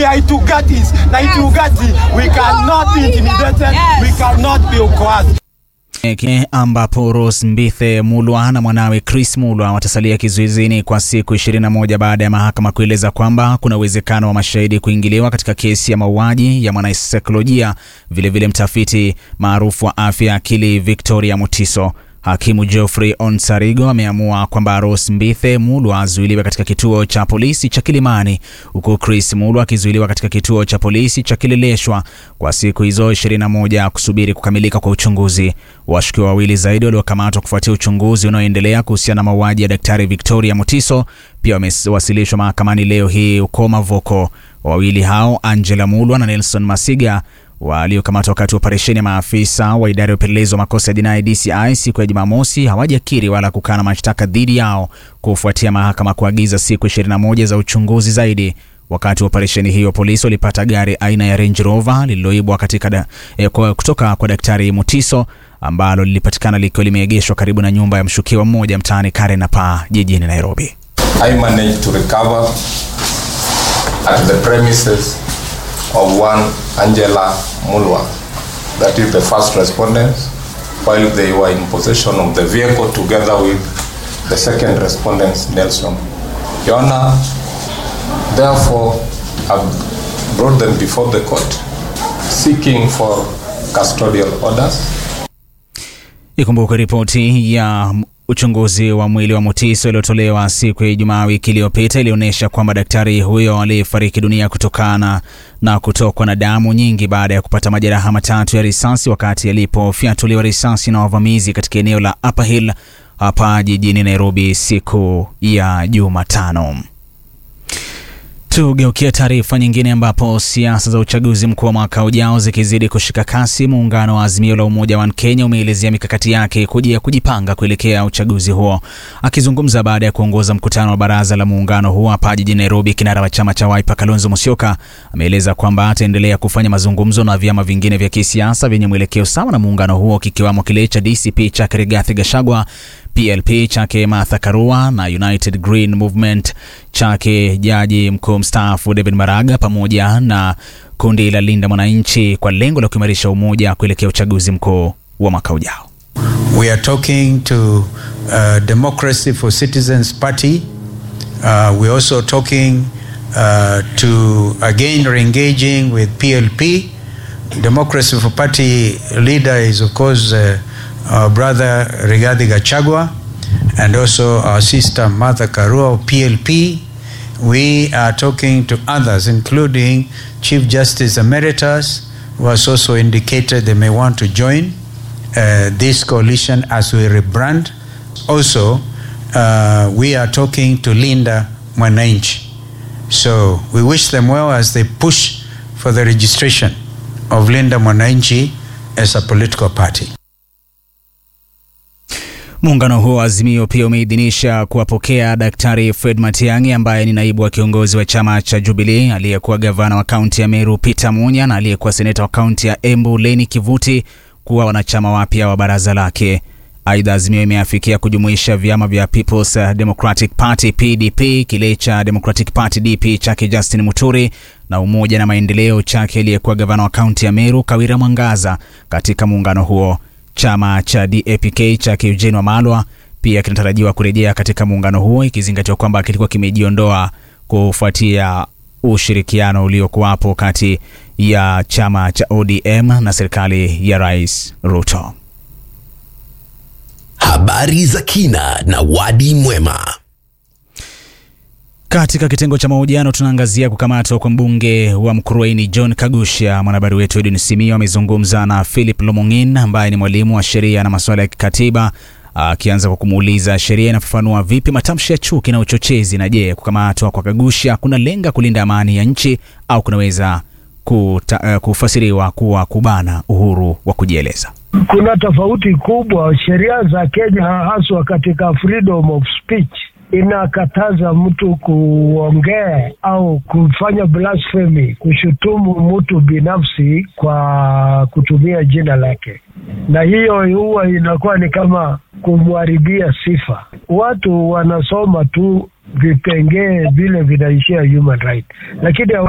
are Itugatis. Na Itugati, we cannot be intimidated, we cannot be coerced. Kile ambapo Rose Mbithe Mulwa na mwanawe Chris Mulwa watasalia kizuizini kwa siku 21 baada ya mahakama kueleza kwamba kuna uwezekano wa mashahidi kuingiliwa katika kesi ya mauaji ya mwanasaikolojia vilevile mtafiti maarufu wa afya ya akili Victoria Mutiso. Hakimu Geoffrey Onsarigo ameamua kwamba Rose Mbithe Mulwa azuiliwe katika kituo cha polisi cha Kilimani huku Chris Mulwa akizuiliwa katika kituo cha polisi cha Kileleshwa kwa siku hizo 21 kusubiri kukamilika kwa uchunguzi. Washukiwa wawili zaidi waliokamatwa kufuatia uchunguzi unaoendelea kuhusiana na mauaji ya Daktari Victoria Mutiso pia wamewasilishwa mahakamani leo hii huko Mavoko. Wawili hao Angela Mulwa na Nelson Masiga waliokamatwa wakati wa operesheni ya maafisa wa idara ya upelelezi wa makosa ya jinai DCI siku ya Jumamosi hawajakiri wala kukana mashtaka dhidi yao kufuatia mahakama kuagiza siku 21 za uchunguzi zaidi. Wakati wa operesheni hiyo, polisi walipata gari aina ya Range Rover lililoibwa katika da, eh, kwa, kutoka kwa Daktari Mutiso ambalo lilipatikana likiwa limeegeshwa karibu na nyumba ya mshukiwa mmoja mtaani Karenapa jijini Nairobi. I managed to recover at the premises of one Angela Mulwa, that is the first respondent, while they were in possession of the vehicle together with the second respondent, Nelson. Your Honor, therefore, I've brought them before the court seeking for custodial orders. Ikumbuke ripoti ya uchunguzi wa mwili wa Mutiso iliyotolewa siku ya Ijumaa wiki iliyopita ilionyesha kwamba daktari huyo alifariki dunia kutokana na kutokwa na damu nyingi baada ya kupata majeraha matatu ya risasi wakati alipofyatuliwa risasi na wavamizi katika eneo la Upper Hill hapa jijini Nairobi siku ya Jumatano. Tugeukia taarifa nyingine ambapo siasa za uchaguzi mkuu wa mwaka ujao zikizidi kushika kasi, muungano wa Azimio la Umoja wa Kenya umeelezea mikakati yake kuja kujipanga kuelekea uchaguzi huo. Akizungumza baada ya kuongoza mkutano wa baraza la muungano huo hapa jijini Nairobi, kinara wa chama cha Wiper Kalonzo Musyoka ameeleza kwamba ataendelea kufanya mazungumzo na vyama vingine vya kisiasa vyenye mwelekeo sawa na muungano huo, kikiwamo kile cha DCP chake Rigathi Gachagua PLP chake Martha Karua na United Green Movement chake jaji mkuu mstaafu David Maraga pamoja na kundi la Linda Mwananchi kwa lengo la kuimarisha umoja kuelekea uchaguzi mkuu wa mwaka ujao. We are talking to uh, Democracy for Citizens Party. Uh, we're also talking uh, to again re-engaging with PLP. Democracy for Party leader is of course uh, our brother Rigathi Gachagua and also our sister Martha Karua of PLP. We are talking to others, including Chief Justice Emeritus, who has also indicated they may want to join uh, this coalition as we rebrand. Also, uh, we are talking to Linda Mwananchi. So we wish them well as they push for the registration of Linda Mwananchi as a political party. Muungano huo wa Azimio pia umeidhinisha kuwapokea Daktari Fred Matiang'i ambaye ni naibu wa kiongozi wa chama cha Jubilee, aliyekuwa gavana wa kaunti ya Meru Peter Munya na aliyekuwa seneta wa kaunti ya Embu Leni Kivuti kuwa wanachama wapya wa baraza lake. Aidha, Azimio imeafikia kujumuisha vyama vya People's Democratic Party PDP, kile cha Democratic Party DP chake Justin Muturi na Umoja na Maendeleo chake aliyekuwa gavana wa kaunti ya Meru Kawira Mwangaza katika muungano huo. Chama cha DAPK chake Eugene Wamalwa pia kinatarajiwa kurejea katika muungano huo ikizingatiwa kwamba kilikuwa kimejiondoa kufuatia ushirikiano uliokuwapo kati ya chama cha ODM na serikali ya Rais Ruto. Habari za kina na wadi mwema. Katika kitengo cha mahojiano tunaangazia kukamatwa kwa mbunge wa Mkuruaini John Kagusha. Mwanahabari wetu Edwin Simio amezungumza na Philip Lomong'in ambaye ni mwalimu wa sheria na masuala ya kikatiba, akianza kwa kumuuliza sheria inafafanua vipi matamshi ya chuki na uchochezi, na je, kukamatwa kwa Kagusha kunalenga kulinda amani ya nchi au kunaweza kuta, uh, kufasiriwa kuwa kubana uhuru wa kujieleza? Kuna tofauti kubwa. Sheria za Kenya haswa katika freedom of speech inakataza mtu kuongea au kufanya blasphemy, kushutumu mtu binafsi kwa kutumia jina lake, na hiyo huwa inakuwa ni kama kumharibia sifa. Watu wanasoma tu vipengee vile vinaishia human right, lakini